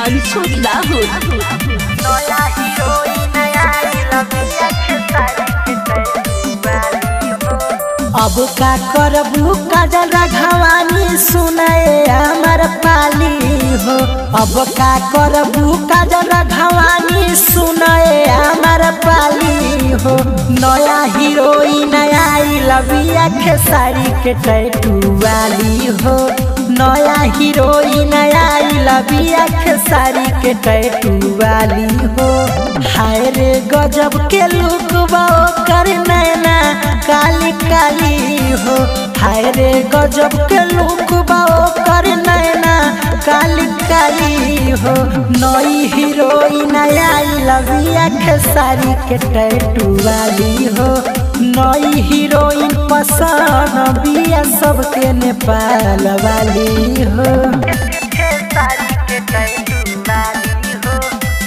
अंशु राहुल नया हीरोइन आई लगिया खेसारी के तैयारी हो अब का करबू काजल राघवानी सुनाए हमर पाली हो अब का करबू काजल राघवानी सुनाए हमर पाली हो नया हीरोइन आई लबिया खेसारी के टैटू वाली हो नया हीरोइन आई लबिया खेसारी के टैटू वाली हो हाय रे गजब के लुक बा कर नैना काली काली हो हाय रे गजब के लुक बा कर नैना काली काली हो नई हीरोइन आई लबिया खेसारी के टैटू वाली हो नई हीरोइन पसंद बिया सबके नेपाल वाली हो खेसारी के तैयारी हो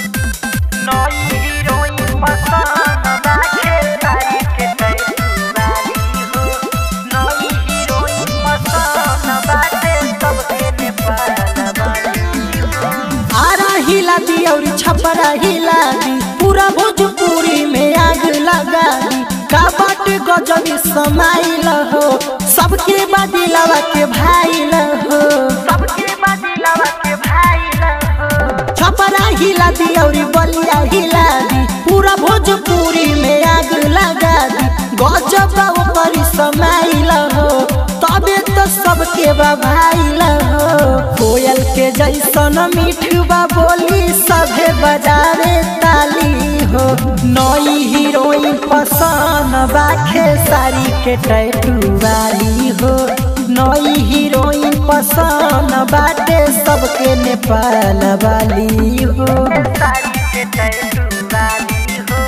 नई हीरोइन पसंद बा खेसारी के तैयारी हो नई हीरोइन पसंद बाटे सबके नेपाल वाली हो आरा हिला दी और छपरा हिला दी पूरा भोजपुरी में आग लगा दी का बाट गजब समाइल हो सबके बदिलवा के भाई हो सबके बदिलवा के भाई हो छपरा हिला दी और बलिया हिला दी पूरा भोजपुरी में आग लगा दी गजब ऊपर समाइल हो तबे तो सबके बा भाई हो कोयल के जैसन मिठुबा बोली सभे बजारे ताली हो नई हीरोइन पसंद बाखे सारी के टैटू वाली हो नई हीरोइन पसंद बाटे सबके नेपाल वाली हो खेसारी के तैयारी हो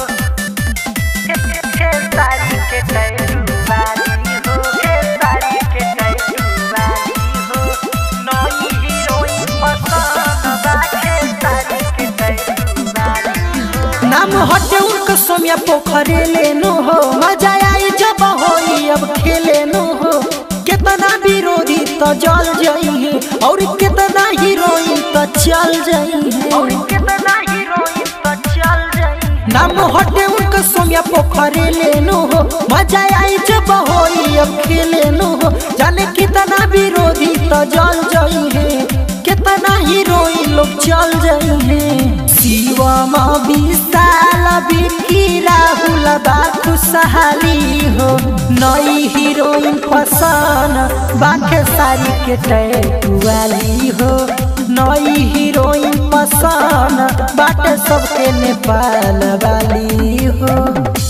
खेसारी के तैयारी हो खेसारी के तैयारी हो नई हीरोइन पसंद बा खेसारी के तैयारी हो नाम हटे उनका सोमिया पोखरे लेनो हो मजा आई जब होई अब खेले नो हो कितना विरोधी तो जल जाई है और कितना हीरोइन तो चल जाई और है कितना हीरोइन तो चल जाई नाम हटे उनका सोमिया पोखरे लेनो हो मजा आई जब होई अब खेले नो हो जाने कितना विरोधी तो जल जाई है कितना हीरोइन लोग चल जाई है शिवम विशाल बिकी राहुल बा खुशहाली हो नई हीरोइन पसंद बाखे सारी के टैटू वाली हो नई हीरोइन पसंद बाटे सबके नेपाल वाली हो